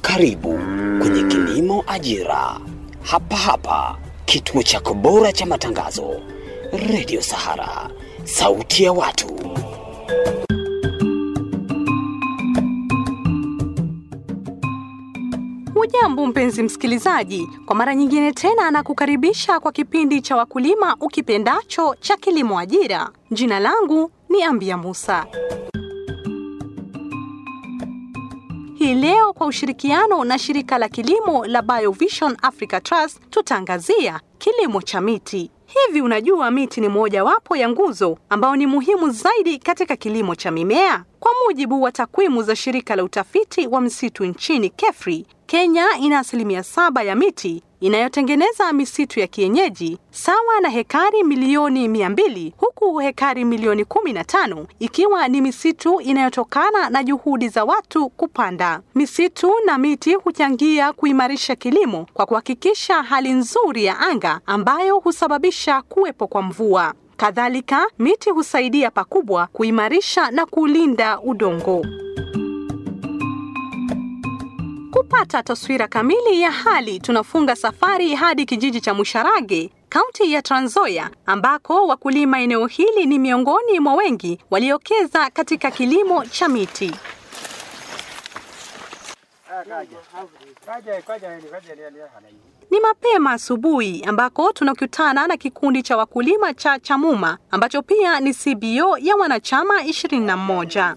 Karibu kwenye Kilimo Ajira, hapa hapa kituo chako bora cha matangazo, Radio Sahara, sauti ya watu. Hujambo mpenzi msikilizaji, kwa mara nyingine tena nakukaribisha kwa kipindi cha wakulima ukipendacho cha Kilimo Ajira. Jina langu ni Ambia Musa. Hii leo kwa ushirikiano na shirika la kilimo la Biovision Africa Trust tutaangazia kilimo cha miti. Hivi unajua miti ni mojawapo ya nguzo ambao ni muhimu zaidi katika kilimo cha mimea? Kwa mujibu wa takwimu za shirika la utafiti wa msitu nchini KEFRI, Kenya ina asilimia saba ya miti inayotengeneza misitu ya kienyeji sawa na hekari milioni mia mbili huku hekari milioni kumi na tano ikiwa ni misitu inayotokana na juhudi za watu kupanda. Misitu na miti huchangia kuimarisha kilimo kwa kuhakikisha hali nzuri ya anga ambayo husababisha kuwepo kwa mvua. Kadhalika, miti husaidia pakubwa kuimarisha na kulinda udongo. Kupata taswira kamili ya hali, tunafunga safari hadi kijiji cha Musharage, kaunti ya Trans Nzoia, ambako wakulima eneo hili ni miongoni mwa wengi waliokeza katika kilimo cha miti. Ni mapema asubuhi ambako tunakutana na kikundi cha wakulima cha Chamuma ambacho pia ni CBO ya wanachama 21.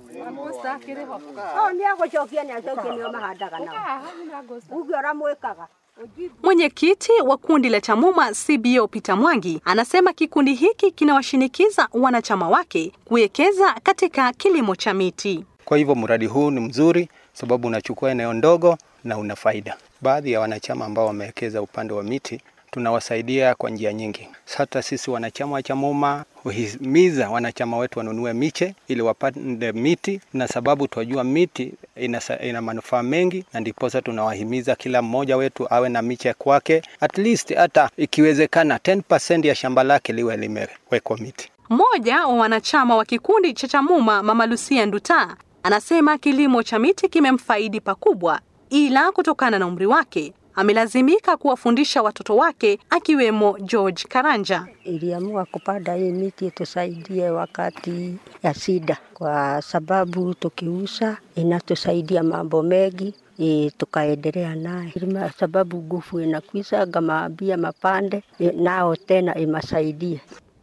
Mwenyekiti wa kundi la Chamuma CBO Peter Mwangi anasema kikundi hiki kinawashinikiza wanachama wake kuwekeza katika kilimo cha miti. Kwa hivyo mradi huu ni mzuri sababu unachukua eneo ndogo na una faida. Baadhi ya wanachama ambao wamewekeza upande wa miti tunawasaidia kwa njia nyingi. Hata sisi wanachama wa Chamuma huhimiza wanachama wetu wanunue miche ili wapande miti, na sababu tunajua miti ina, ina manufaa mengi, na ndiposa tunawahimiza kila mmoja wetu awe na miche kwake, at least hata ikiwezekana 10% ya shamba lake liwe limewekwa miti. Mmoja wa wanachama wa kikundi cha Chamuma, Mama Lucia Nduta, anasema kilimo cha miti kimemfaidi pakubwa, ila kutokana na umri wake amelazimika kuwafundisha watoto wake akiwemo George Karanja. Iliamua kupanda hii miti tusaidie wakati ya shida, kwa sababu tukiuza inatusaidia mambo mengi E, tukaendelea naye sababu nguvu inakwisha, ngamaambia mapande e, nao tena imasaidie.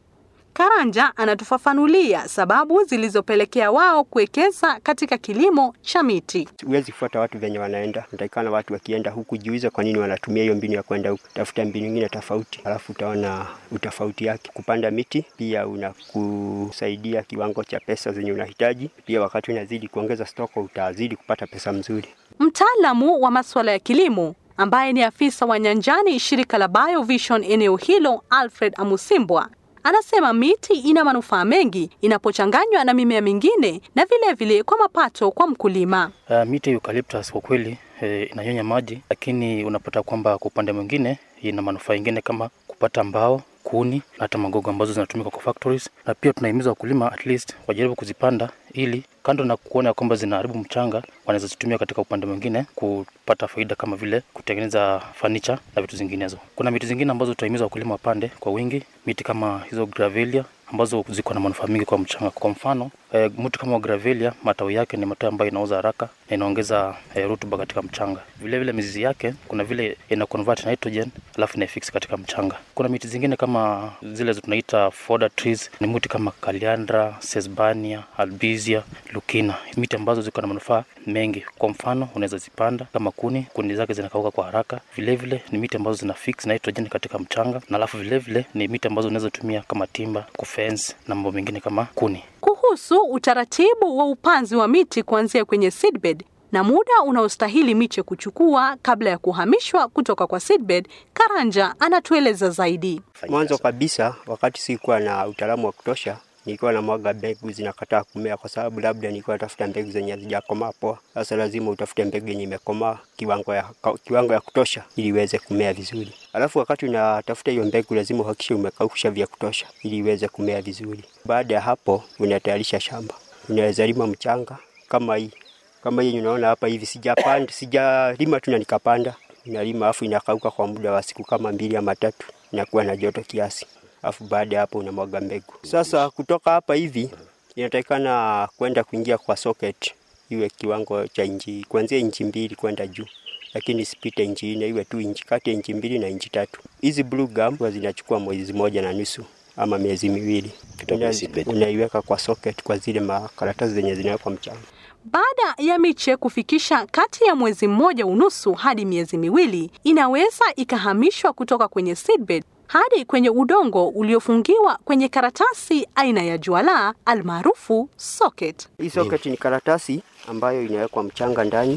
Karanja anatufafanulia sababu zilizopelekea wao kuwekeza katika kilimo cha miti. Huwezi kufuata watu venye wanaenda, natakikana watu wakienda huku jiulize kwa nini wanatumia hiyo mbinu ya kwenda huku, tafuta mbinu nyingine tofauti, alafu utaona utofauti yake. Kupanda miti pia unakusaidia kiwango cha pesa zenye unahitaji, pia wakati unazidi kuongeza stoko utazidi kupata pesa mzuri. Mtaalamu wa masuala ya kilimo ambaye ni afisa wa nyanjani shirika la Biovision eneo hilo, Alfred Amusimbwa anasema miti ina manufaa mengi inapochanganywa na mimea mingine na vilevile vile kwa mapato kwa mkulima. Uh, miti ya eucalyptus kwa kweli eh, inanyonya maji, lakini unapata kwamba kwa upande mwingine ina manufaa ingine kama kupata mbao kuni na hata magogo ambazo zinatumika kwa factories, na pia tunahimiza wakulima at least wajaribu kuzipanda ili kando na kuona kwamba zinaharibu mchanga, wanaweza zitumia katika upande mwingine kupata faida kama vile kutengeneza furniture na vitu zinginezo. Kuna miti zingine ambazo tutahimiza wakulima wapande kwa wingi, miti kama hizo gravelia ambazo ziko na manufaa mingi kwa mchanga. Kwa mfano e, mti kama gravelia, matawi yake ni matawi ambayo inaoza haraka na inaongeza e, rutuba katika mchanga. Vile vile mizizi yake kuna vile ina convert nitrogen alafu ina fix katika mchanga. Kuna miti zingine kama zile tunaita fodder trees, ni mti kama Kaliandra, Sesbania, Albizia, Lukina, miti ambazo ziko na manufaa mengi. Kwa mfano unaweza zipanda kama kuni, kuni zake zinakauka kwa haraka. Vile vile ni miti ambazo zina fix nitrogen katika mchanga, na alafu vile vile ni miti ambazo unaweza tumia kama timba, kufence na mambo mengine kama kuni. Kuhusu utaratibu wa upanzi wa miti kuanzia kwenye seedbed na muda unaostahili miche kuchukua kabla ya kuhamishwa kutoka kwa seedbed, Karanja anatueleza zaidi. Mwanzo kabisa, wakati sikuwa na utaalamu wa kutosha, nilikuwa na mwaga mbegu zinakataa kumea, kwa sababu labda nilikuwa natafuta mbegu zenye hazijakomaa poa. Sasa lazima utafute mbegu yenye imekomaa kiwango ya, kiwango ya kutosha ili iweze kumea vizuri. Alafu wakati unatafuta hiyo mbegu, lazima uhakikishe umekausha vya kutosha ili iweze kumea vizuri. Baada ya hapo, unatayarisha shamba, unaweza lima mchanga kama hii kama yenye unaona hapa hivi, sijapanda sijalima tu na nikapanda, inalima afu inakauka kwa muda wa siku kama mbili ama tatu, inakuwa na joto kiasi, afu baada ya hapo unamwaga mbegu. Sasa kutoka hapa hivi inatakikana kwenda kuingia kwa socket, iwe kiwango cha inchi kuanzia inchi mbili kwenda juu lakini sipite inchi nne, iwe tu inchi kati ya inchi mbili na inchi tatu. Hizi blue gum huwa zinachukua mwezi moja na nusu ama miezi miwili, Una- unaiweka kwa socket kwa zile makaratasi zenye zinawekwa mchanga. Baada ya miche kufikisha kati ya mwezi mmoja unusu hadi miezi miwili, inaweza ikahamishwa kutoka kwenye seedbed hadi kwenye udongo uliofungiwa kwenye karatasi aina ya juala almaarufu socket. Hii socket ni karatasi ambayo inawekwa mchanga ndani,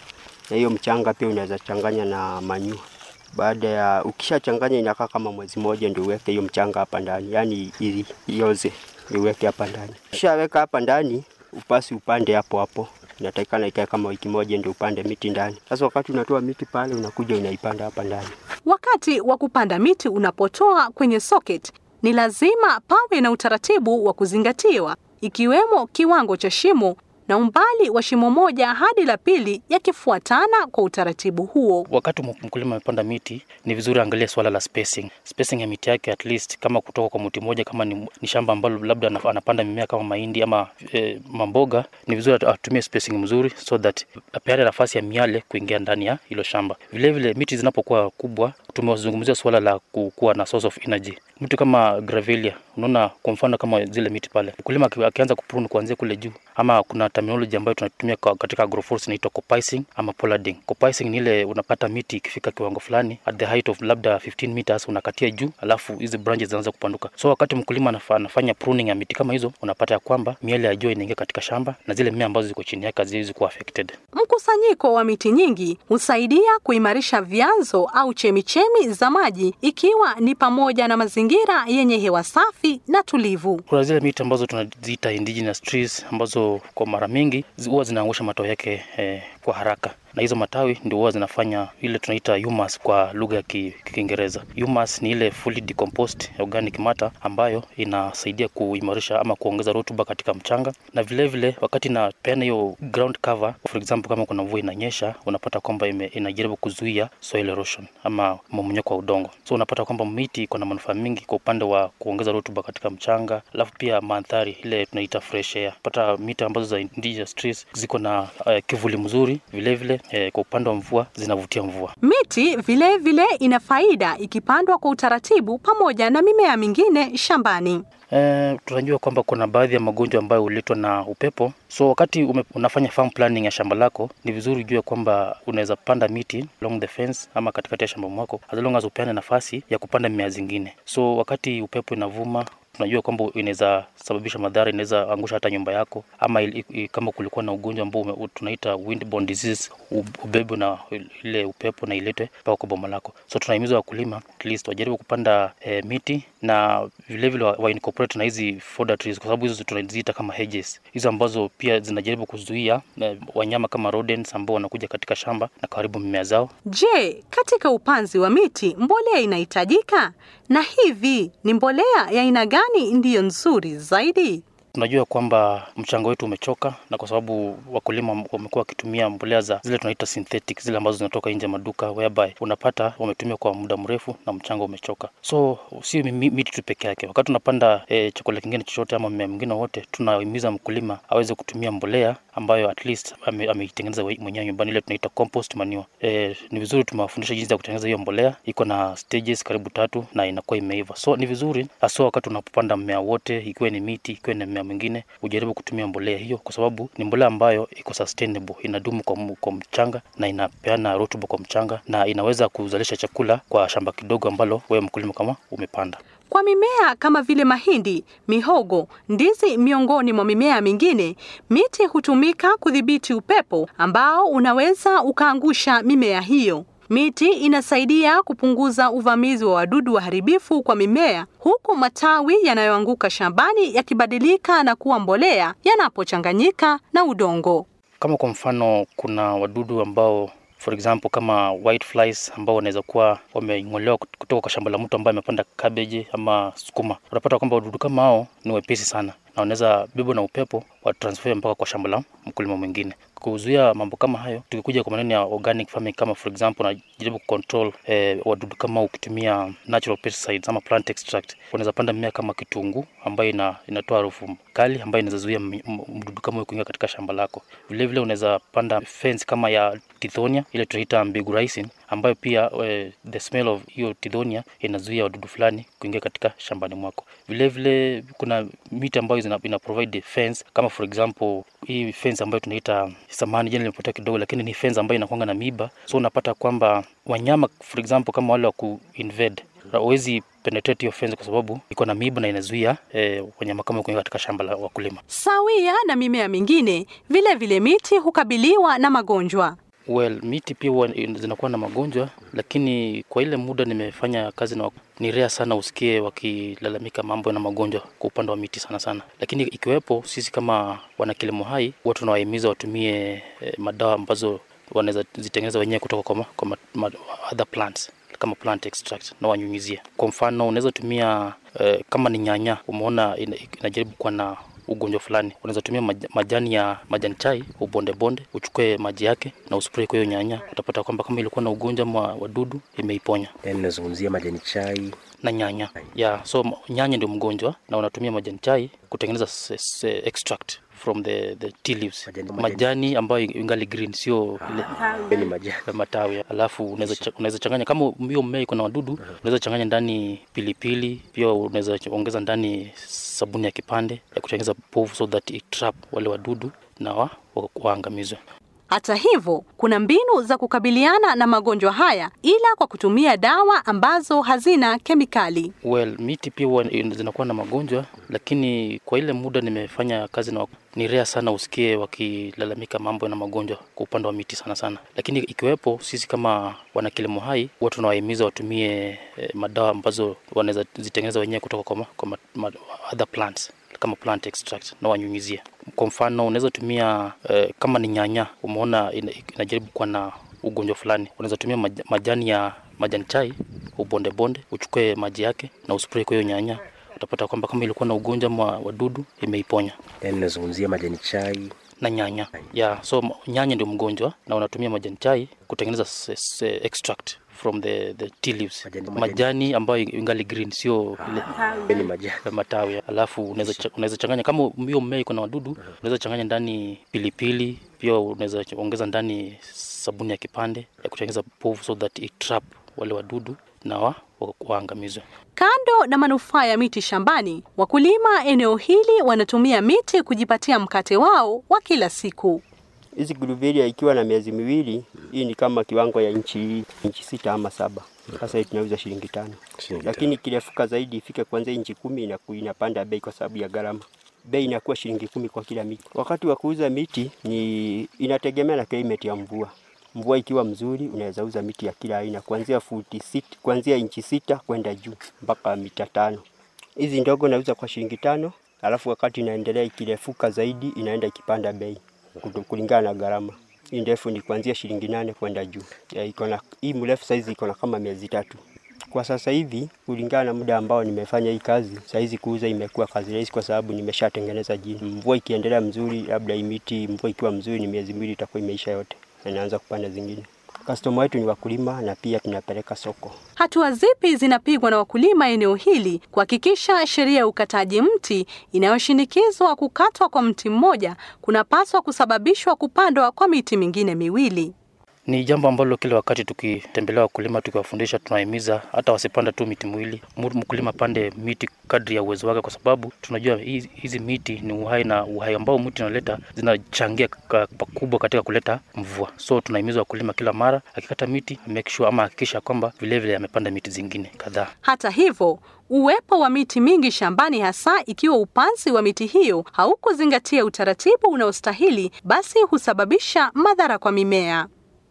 na hiyo mchanga pia unaweza changanya na manure. Baada ya ukishachanganya, inakaa kama mwezi mmoja, ndio uweke hiyo mchanga hapa ndani, yaani ili ioze, ndio uweke hapa ndani. Ukishaweka hapa ndani, upasi upande hapo hapo, inatakikana ikae kama wiki moja, ndio upande miti ndani. Sasa wakati unatoa miti pale, unakuja unaipanda hapa ndani. Wakati wa kupanda miti unapotoa kwenye socket, ni lazima pawe na utaratibu wa kuzingatiwa, ikiwemo kiwango cha shimo na umbali wa shimo moja hadi la pili yakifuatana kwa utaratibu huo. Wakati mk- mkulima amepanda miti, ni vizuri angalia swala la spacing. Spacing ya miti yake at least kama kutoka kwa mti mmoja, kama ni, ni shamba ambalo labda anaf- anapanda mimea kama mahindi ama e, mamboga, ni vizuri at- atumie spacing mzuri so that apeane nafasi ya miale kuingia ndani ya hilo shamba. Vile vile miti zinapokuwa kubwa, tumezungumzia swala la ku- kuwa na source of energy. Mti kama gravelia, unaona kwa mfano kama zile miti pale, mkulima aki- akianza kuprune kuanzia kule juu, ama kuna terminology ambayo tunatumia kwa- katika agroforestry inaitwa copicing ama pollarding. Copicing ni ile unapata miti ikifika kiwango fulani at the height of labda 15 meters unakatia juu, alafu hizi branches zinaanza kupanduka. So wakati mkulima anafa- anafanya pruning ya miti kama hizo, unapata ya kwamba miale ya jua inaingia katika shamba na zile mimea ambazo ziko chini yake haziwezi kuwa affected. Mkusanyiko wa miti nyingi husaidia kuimarisha vyanzo au chemichemi za maji, ikiwa ni pamoja na mazingira yenye hewa safi na tulivu. Kuna zile miti ambazo tunaziita indigenous trees ambazo kwa mara mingi zi- huwa zinaangusha matawi yake eh, kwa haraka na hizo matawi ndio huwa zinafanya ile tunaita humus kwa lugha ya Ki- Kiingereza. Humus ni ile fully decomposed organic matter ambayo inasaidia kuimarisha ama kuongeza rutuba katika mchanga, na vile vile wakati inapeana hiyo ground cover, for example, kama kuna mvua inanyesha, unapata kwamba ime- inajaribu kuzuia soil erosion ama mmomonyoko wa udongo. So unapata kwamba miti iko na manufaa mingi kwa upande wa kuongeza rutuba katika mchanga, alafu pia mandhari ile tunaita fresh air. Pata miti ambazo za indigenous trees ziko na uh, kivuli mzuri, vile vile eh, kwa upande wa mvua zinavutia mvua. Miti vile vile ina faida ikipandwa kwa utaratibu pamoja na mimea mingine shambani. Eh, tunajua kwamba kuna baadhi ya magonjwa ambayo huletwa na upepo. So wakati ume, unafanya farm planning ya shamba lako, ni vizuri ujue kwamba unaweza panda miti along the fence ama katikati ya shamba mwako, as long as upeane nafasi ya kupanda mimea zingine. So wakati upepo inavuma tunajua kwamba inaweza sababisha madhara, inaweza angusha hata nyumba yako, ama ili, i- kama kulikuwa na ugonjwa ambao ume- tunaita windborne disease, u- ubebwe na ile upepo na iletwe mpaka kwa boma lako. So tunahimiza wakulima at least wajaribu kupanda eh, miti na vilevile wa, wa incorporate na hizi fodder trees, kwa sababu hizo tunaziita kama hedges, hizo ambazo pia zinajaribu kuzuia eh, wanyama kama rodents ambao wanakuja katika shamba na karibu mimea zao. Je, katika upanzi wa miti mbolea inahitajika? Na hivi ni mbolea ya aina gani ndiyo nzuri zaidi? Tunajua kwamba mchanga wetu umechoka, na kwa sababu wakulima wamekuwa wakitumia mbolea za zile tunaita synthetic, zile ambazo zinatoka nje ya maduka, whereby unapata wametumia kwa muda mrefu na mchanga umechoka. So si mi- miti tu peke yake, wakati unapanda e, chakula kingine chochote ama mmea mwingine wote, tunahimiza mkulima aweze kutumia mbolea ambayo at least ame- ameitengeneza we- mwenyewe nyumbani, ile tunaita compost manure. E, ni vizuri tumewafundisha jinsi ya kutengeneza hiyo mbolea, iko na stages karibu tatu na inakuwa imeiva. So ni vizuri haswa wakati unapopanda mmea wote, ikiwa ni miti, ikiwa ni mmea mwingine, ujaribu kutumia mbolea hiyo, kwa sababu ni mbolea ambayo iko sustainable, inadumu kwa, mu- kwa mchanga na inapeana rutuba kwa mchanga na inaweza kuzalisha chakula kwa shamba kidogo ambalo wewe mkulima kama umepanda. Kwa mimea kama vile mahindi, mihogo, ndizi miongoni mwa mimea mingine, miti hutumika kudhibiti upepo ambao unaweza ukaangusha mimea hiyo. Miti inasaidia kupunguza uvamizi wa wadudu waharibifu kwa mimea, huku matawi yanayoanguka shambani yakibadilika na kuwa mbolea yanapochanganyika na udongo. Kama kwa mfano kuna wadudu ambao for example kama white flies ambao wanaweza kuwa wameng'olewa kut- kutoka kwa shamba la mtu ambaye amepanda cabbage ama sukuma. Unapata kwamba wadudu kama hao ni wepesi sana na wanaweza bebwa na upepo wa transfer mpaka kwa shamba la mkulima mwingine. kuzuia mambo kama hayo, tukikuja kwa maneno ya organic farming, kama for example unajaribu kucontrol eh, wadudu kama ukitumia natural pesticides ama plant extract, unaweza panda mimea kama kitunguu ambayo ina, inatoa harufu kali ambayo inaweza zuia m- m- mdudu kama huyo kuingia katika shamba lako. Vile vile unaweza panda fence kama ya tithonia ile tunaita mbegu ricin ambayo pia eh, the smell of hiyo tithonia inazuia wadudu fulani kuingia katika shambani mwako. Vile vile kuna miti ambayo zina, ina provide fence kama for example hii fence ambayo tunaita samani, jina limepotea kidogo, lakini ni fence ambayo inakuanga na miba, so unapata kwamba wanyama for example kama wale wa kuinvade hawezi penetrate hiyo fence kwa sababu iko na miba na inazuia eh, wanyama kama kuingia katika shamba la wakulima. Sawia na mimea mingine, vile vile miti hukabiliwa na magonjwa. Well, miti pia huwa zinakuwa na magonjwa, lakini kwa ile muda nimefanya kazi na wak- ni rare sana usikie wakilalamika mambo na magonjwa kwa upande wa miti sana sana, lakini ikiwepo, sisi kama wanakilimo hai huwa tunawahimiza watumie eh, madawa ambazo wanaweza zitengeneza wenyewe kutoka kwa, ma, kwa ma, ma, other plants kama plant extract na wanyunyizie. Kwa mfano unaweza tumia eh, kama ni nyanya, umeona ina- inajaribu kuwa na ugonjwa fulani, unaweza tumia maj- majani ya majani chai ubonde bonde, uchukue maji yake na uspray kwa hiyo nyanya, utapata kwamba kama ilikuwa na ugonjwa wa wadudu imeiponya yani nazungumzia majani chai na nyanya yeah. So m- nyanya ndio mgonjwa na unatumia majani chai kutengeneza s- s- extract from the, the tea leaves Majani- majani, ambayo ingali green, sio ile ni majani ya matawi alafu unaweza cha- unaweza changanya kama hiyo mmea iko na wadudu unaweza changanya ndani pilipili pia unaweza ch- ongeza ndani sabuni ya kipande ya kutengeneza povu so that it trap wale wadudu na wa, wa, waangamizwe Hata hivyo, kuna mbinu za kukabiliana na magonjwa haya, ila kwa kutumia dawa ambazo hazina kemikali. well miti pia huwa zinakuwa na magonjwa lakini kwa ile muda nimefanya kazi na wak- ni rare sana usikie wakilalamika mambo na magonjwa kwa upande wa miti sana sana, lakini ikiwepo, sisi kama wanakilimo hai huwa tunawahimiza watumie eh, madawa ambazo wanaweza zitengeneza wenyewe kutoka kwa, ma, kwa ma, ma, other plants kama plant extract na wanyunyizie. Kwa mfano unaweza tumia eh, kama ni nyanya, umeona ina- inajaribu kuwa na ugonjwa fulani, unaweza tumia maj, majani ya majani chai ubonde bonde, uchukue maji yake na uspray kwa hiyo nyanya, utapata kwamba kama ilikuwa na ugonjwa wa wadudu imeiponya yani nazungumzia majani chai na nyanya yeah. So m- nyanya ndio mgonjwa na unatumia majani chai kutengeneza s- s- extract from the, the tea leaves Majani- majani, majani. ambayo ingali green, sio ile ni majani ya matawi alafu unaweza cha- unaweza changanya kama hiyo mmea iko na wadudu unaweza changanya ndani pilipili pia unaweza ch- ongeza ndani sabuni ya kipande ya kutengeneza povu so that it trap wale wadudu na wa, wa, waangamizwe Kando na manufaa ya miti shambani, wakulima eneo hili wanatumia miti kujipatia mkate wao wa kila siku. Hizi guruberia ikiwa na miezi miwili, hii ni kama kiwango ya inchi inchi sita ama saba. Sasa hii tunauza shilingi tano, Shilingi lakini kirefuka zaidi ifike kuanzia inchi kumi inaku- inapanda bei kwa sababu ya gharama. Bei inakuwa shilingi kumi kwa kila miti. Wakati wa kuuza miti ni inategemea na climate ya mvua. Mvua ikiwa mzuri, unaweza uza miti ya kila aina kuanzia futi sita, kuanzia inchi sita kwenda juu mpaka mita tano. Hizi ndogo nauza kwa shilingi tano, alafu wakati inaendelea ikirefuka zaidi inaenda ikipanda bei kutu- kulingana na gharama. Hii ndefu ni kuanzia shilingi nane kwenda juu. Ya, iko na hii mrefu saizi iko na kama miezi tatu. Kwa sasa hivi kulingana na muda ambao nimefanya hii kazi, saizi kuuza imekuwa kazi rahisi kwa sababu nimeshatengeneza jini. Mvua ikiendelea mzuri, labda hii miti mvua ikiwa mzuri, ni miezi miwili itakuwa imeisha yote na inaanza kupanda zingine. Customer wetu ni wakulima na pia tunapeleka soko. Hatua zipi zinapigwa na wakulima eneo hili kuhakikisha sheria ya ukataji mti inayoshinikizwa kukatwa kwa mti mmoja kunapaswa kusababishwa kupandwa kwa miti mingine miwili? Ni jambo ambalo kila wakati tukitembelea wakulima tukiwafundisha, tunahimiza hata wasipanda tu miti miwili, Mu- mkulima pande miti kadri ya uwezo wake, kwa sababu tunajua hizi, hizi miti ni uhai na uhai ambao mti unaleta zinachangia ka- pakubwa katika kuleta mvua. So tunahimiza wakulima kila mara akikata miti make sure ama hakikisha kwamba vilevile amepanda miti zingine kadhaa. Hata hivyo, uwepo wa miti mingi shambani, hasa ikiwa upanzi wa miti hiyo haukuzingatia utaratibu unaostahili, basi husababisha madhara kwa mimea.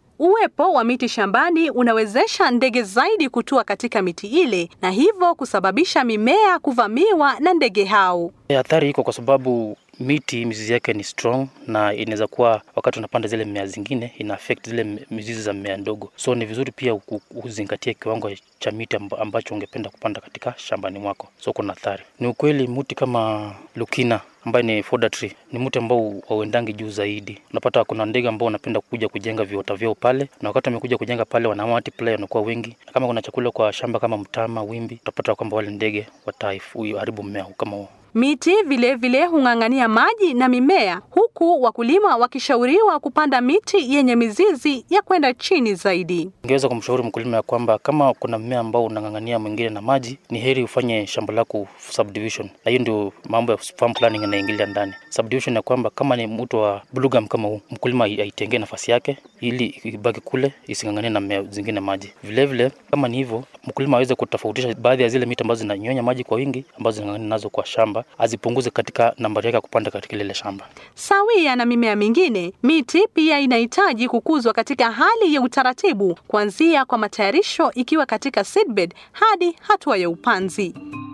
Uwepo wa miti shambani unawezesha ndege zaidi kutua katika miti ile na hivyo kusababisha mimea kuvamiwa na ndege hao. E, Athari iko kwa sababu miti mizizi yake ni strong na inaweza kuwa wakati unapanda zile mimea zingine ina affect zile m- mizizi za mmea ndogo, so ni vizuri pia ku- uzingatie kiwango cha miti amba- ambacho ungependa kupanda katika shambani mwako, so kuna athari. Ni ukweli mti kama lukina ambaye ni fodder tree. Ni mti ambao hauendangi juu zaidi. Unapata kuna ndege ambao wanapenda kuja kujenga viota vyao pale, na wakati wamekuja kujenga pale wana multiply, wanakuwa wengi. Na kama kuna chakula kwa shamba kama mtama, wimbi, utapata kwamba wale ndege wataharibu mmea huu kama huo. Miti vilevile hung'ang'ania maji na mimea, huku wakulima wakishauriwa kupanda miti yenye mizizi ya kwenda chini zaidi. Ningeweza kumshauri mkulima ya kwamba kama kuna mmea ambao unang'ang'ania mwingine na maji, ni heri ufanye shamba lako subdivision, na hiyo ndio mambo ya farm planning yanaingilia ndani. Subdivision ya kwamba kama ni mto wa blue gum kama huu, mkulima aitengee nafasi yake ili ibaki kule, ising'ang'anie na mmea zingine maji. Vilevile kama ni hivyo, mkulima aweze kutofautisha baadhi ya zile miti ambazo zinanyonya maji kwa wingi, ambazo zinang'ang'ania nazo kwa shamba, azipunguze katika nambari yake ya kupanda katika lile shamba. Sawia na mimea mingine, miti pia inahitaji kukuzwa katika hali ya utaratibu, kuanzia kwa matayarisho ikiwa katika seedbed hadi hatua ya upanzi.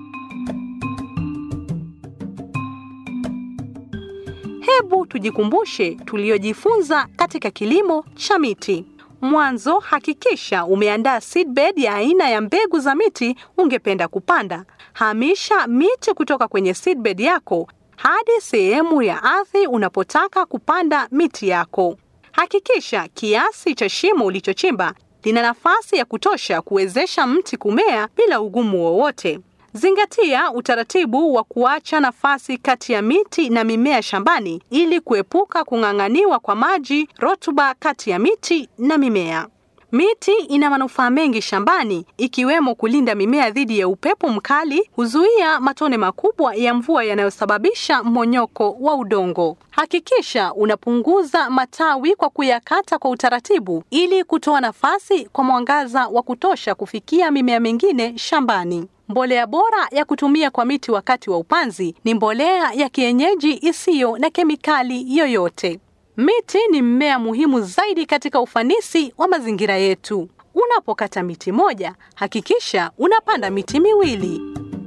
Hebu tujikumbushe tuliyojifunza katika kilimo cha miti. Mwanzo, hakikisha umeandaa seedbed ya aina ya mbegu za miti ungependa kupanda. Hamisha miti kutoka kwenye seedbed yako hadi sehemu ya ardhi unapotaka kupanda miti yako. Hakikisha kiasi cha shimo ulichochimba lina nafasi ya kutosha kuwezesha mti kumea bila ugumu wowote. Zingatia utaratibu wa kuacha nafasi kati ya miti na mimea shambani ili kuepuka kung'ang'aniwa kwa maji, rutuba kati ya miti na mimea. Miti ina manufaa mengi shambani ikiwemo kulinda mimea dhidi ya upepo mkali, huzuia matone makubwa ya mvua yanayosababisha mmonyoko wa udongo. Hakikisha unapunguza matawi kwa kuyakata kwa utaratibu ili kutoa nafasi kwa mwangaza wa kutosha kufikia mimea mingine shambani. Mbolea bora ya kutumia kwa miti wakati wa upanzi ni mbolea ya kienyeji isiyo na kemikali yoyote. Miti ni mmea muhimu zaidi katika ufanisi wa mazingira yetu. Unapokata miti moja, hakikisha unapanda miti miwili.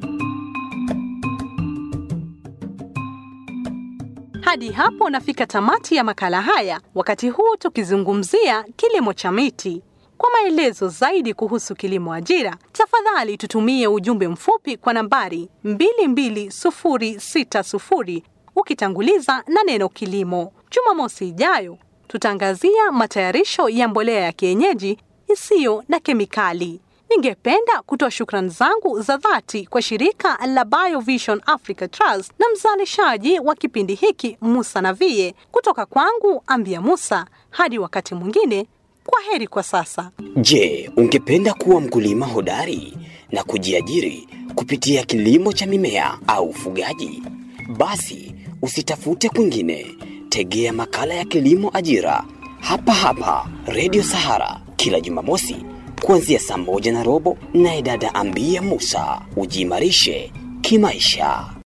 Hadi hapo nafika tamati ya makala haya, wakati huu tukizungumzia kilimo cha miti. Kwa maelezo zaidi kuhusu kilimo ajira, tafadhali tutumie ujumbe mfupi kwa nambari 22060 ukitanguliza na neno kilimo. Jumamosi ijayo tutaangazia matayarisho ya mbolea ya kienyeji isiyo na kemikali. Ningependa kutoa shukrani zangu za dhati kwa shirika la BioVision Africa Trust na mzalishaji wa kipindi hiki Musa Navie. Kutoka kwangu Ambia Musa, hadi wakati mwingine, kwa heri kwa sasa. Je, ungependa kuwa mkulima hodari na kujiajiri kupitia kilimo cha mimea au ufugaji? Basi usitafute kwingine, tegea makala ya kilimo ajira hapa hapa Radio Sahara kila Jumamosi kuanzia saa moja na robo, naye dada Ambia Musa ujiimarishe kimaisha.